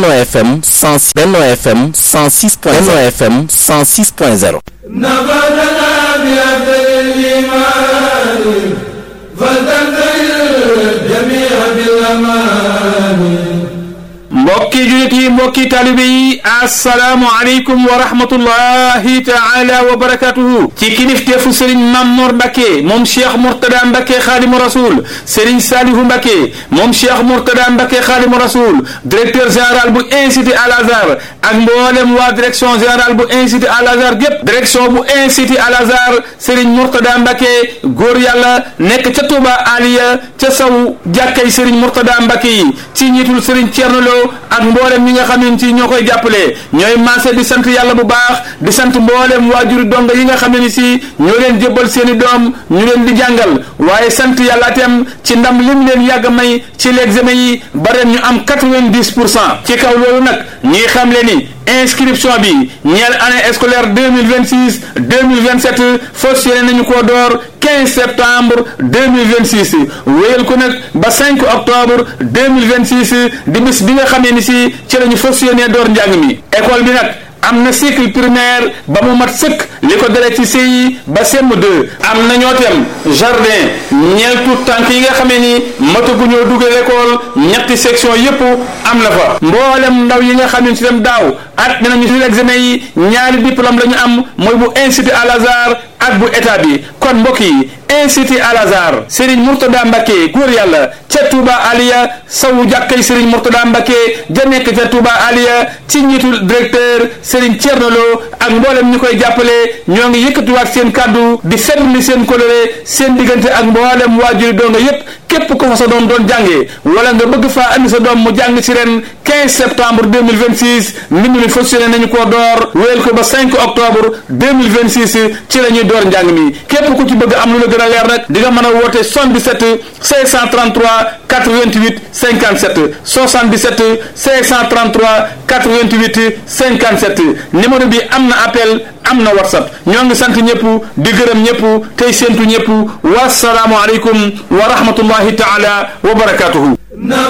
Benno FM 106 Benno FM 106 point Benno FM 106 point 0 mbokki julit yi mbokki talibe yi asalaamu aleykum wa rahmatullahi taala wa barakatuhu ci kilifteefu sëriñ Mamor Mbacke moom cheikh Mourtada Mbacke xaadimu rasul sëriñ Salihu Mbacke moom cheikh Mourtada Mbacke xaadimu rasul directeur général bu institut Al Azhar ak mboolem waa direction générale bu institut Al Azhar gépp direction bu institut Al Azhar sëriñ Mourtada Mbacke góor yàlla nekk ca Touba Aliya ca saw jàkkay sëriñ Mourtada Mbacke yi ci njiitul sëriñ Thierno Lo ak mboolem ñi nga xam ne ci ñoo koy jàppale ñooy maase di sant yàlla bu baax di sant mboolem waajuri donga yi nga xam ne ni si ñoo leen jébbal seeni doom ñu leen di jàngal waaye sant yàlla itam ci ndam lim leen yàgg may ci l'examen yi ba ren ñu am quatre-vingt-dix pour cent ci kaw loolu nag ñi xam le ni inscription bi ñeel année scolaire deux mille vingt six deux mille vingt sept fas yéene nañu koo door 15 septembre 2026 wéyal ko nag ba 5 octobre 2026 di bis bi nga xamee ni si ci la ñu fas yéene door njàng mi école bi nag am na cycle primaire ba mu mat sëkk li ko dalee ci CI ba CM2 am na ñoo tem jardin ñeel tout tànk yi nga xamee ni matagu ñoo dugal école ñetti section yépp am na fa mboolem ndaw yi nga xam ne si dem daaw at dinañu si examen yi ñaari diplôme la ñu am mooy bu institut Al Azhar ak bu état bi kon mbokk yi institut Al Azhar Serigne Mourtada Mbacke góor yàlla ca Touba Aliya sawu jàkkay Serigne Mourtada Mbacke ja nekk ca Touba Aliya ci njiitul directeur Serigne Thierno Lo ak mboolem ñu koy jàppale ñoo ngi yëkkatiwaat seen kàddu di seetlu seen coloré seen diggante ak mboolem waajuri doonga yépp képp ko fa sa doom doon jàngee wala nga bëgg faa andi sa doom mu jàng ci ren 15 septembre 2026 mbind mi fonctionné nañu koo door wéyal ko ba 5 octobre 2026 ci la ñuy door njàng mi képp ku ci bëgg am lu la gën a leer nag di nga mën a woote 77 533 88 57 77 533 88 57 numéro bi am na appel am na whatsapp ñoo ngi sant ñëpp di gërëm ñëpp tey séentu ñëpp wasalaamualeykum wa rahmatullahi taala wa barakatuhu